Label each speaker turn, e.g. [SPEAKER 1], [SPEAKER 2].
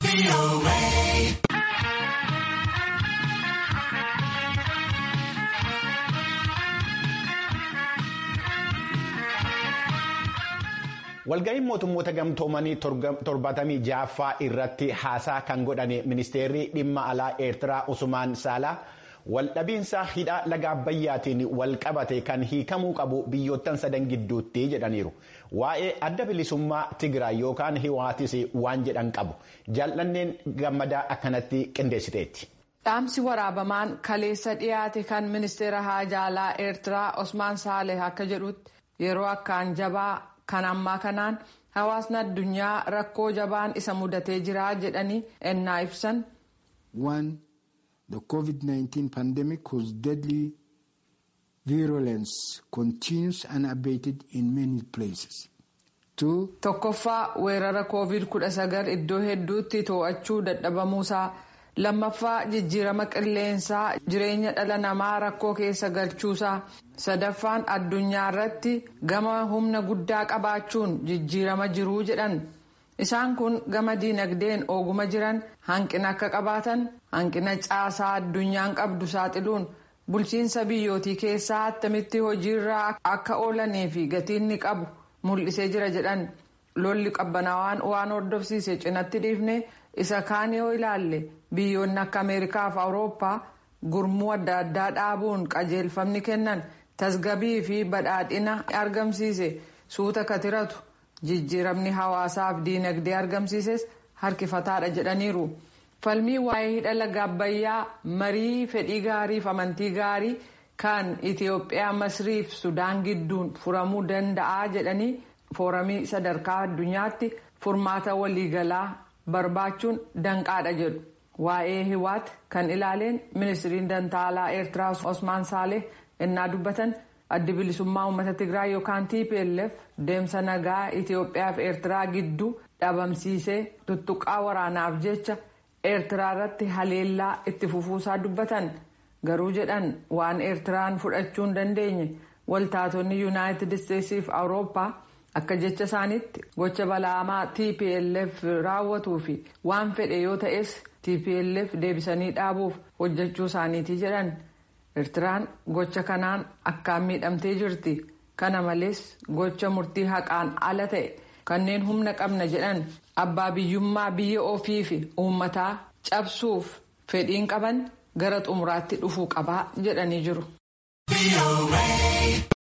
[SPEAKER 1] Walga'iin mootummoota gamtoomanii torbaatamii ja'affaa irratti haasaa kan godhan ministeerri dhimma alaa Eertiraa Usmaan Saalaa waldhabiinsa hidha laga Abbayyaatiin wal qabate kan hiikamuu qabu biyyoottan sadan gidduutti jedhaniiru. Waa'ee adda bilisummaa Tigraay yookaan Hiwaatis waan jedhan qabu. Jaallanneen gammadaa akkanatti qindeessiteetti.
[SPEAKER 2] Dhaamsi waraabamaan kaleessa dhiyaate kan ministeera haajaa alaa Eertiraa Usmaan Saaleh akka jedhutti yeroo akkaan jabaa. Kan ammaa kanaan hawaasni addunyaa rakkoo jabaan isa mudatee jira jedhanii ennaa ibsan.
[SPEAKER 3] One, the COVID-19 pandemic whose deadly virulence continues unabated in many places. Two,
[SPEAKER 2] Tokkoffaa weerara COVID-19 iddoo hedduutti to'achuu dadhabamuusaa. Lammaffaa jijjiirama qilleensaa jireenya dhala namaa rakkoo keessa galchuusaa. Sadaffaan addunyaa irratti gama humna guddaa qabaachuun jijjiirama jiruu jedhan. Isaan kun gama diinagdeen ooguma jiran hanqina akka qabaatan hanqina caasaa addunyaan qabdu saaxiluun bulchiinsa biyyootii keessaa attamitti hojiirra akka oolanii fi gatiin ni qabu mul'isee jira jedhan. Lolli qabbanaawaan waan hordofsiise cinatti dhiifne isa kaan yoo ilaalle biyyoonni akka Ameerikaa fi Awurooppaa gurmuu adda addaa dhaabuun qajeelfamni kennan. tasgabii fi badhaadhina argamsiise suuta katiratu jijjiiramni hawaasaaf diinagdee argamsiises harkifataadha jedhaniiru. falmii waa'ee hidha laga abbayyaa marii fedhii gaarii fi amantii gaarii kan itiyoophiyaa masrii fi sudaan gidduun furamuu danda'a jedhanii fooramii sadarkaa addunyaatti furmaata waliigalaa barbaachuun danqaadha jedhu. waa'ee hiwaat kan ilaaleen ministiriin dantaalaa eertiraa osmaan saaleh innaa dubbatan addi bilisummaa uummata tigraay yookaan tplf deemsa nagaa itiyoophiyaa fi eertiraa gidduu dhabamsiisee tuttuqaa waraanaaf jecha eertiraa irratti haleellaa itti fufuusaa dubbatan garuu jedhan waan eertiraan fudhachuu hin dandeenye waltaatonni yuunaayitid isteetsii fi awurooppaa akka jecha isaaniitti gocha balaamaa tplf raawwatuu fi waan fedhe yoo ta'es tplf deebisanii dhaabuuf hojjechuu isaaniiti jedhan. Eertiraan gocha kanaan akkaan miidhamtee jirti. Kana malees gocha murtii haqaan ala ta'e kanneen humna qabna jedhan abbaa biyyummaa biyya ofii fi uummataa cabsuuf fedhiin qaban gara xumuraatti dhufuu qabaa jedhanii jiru.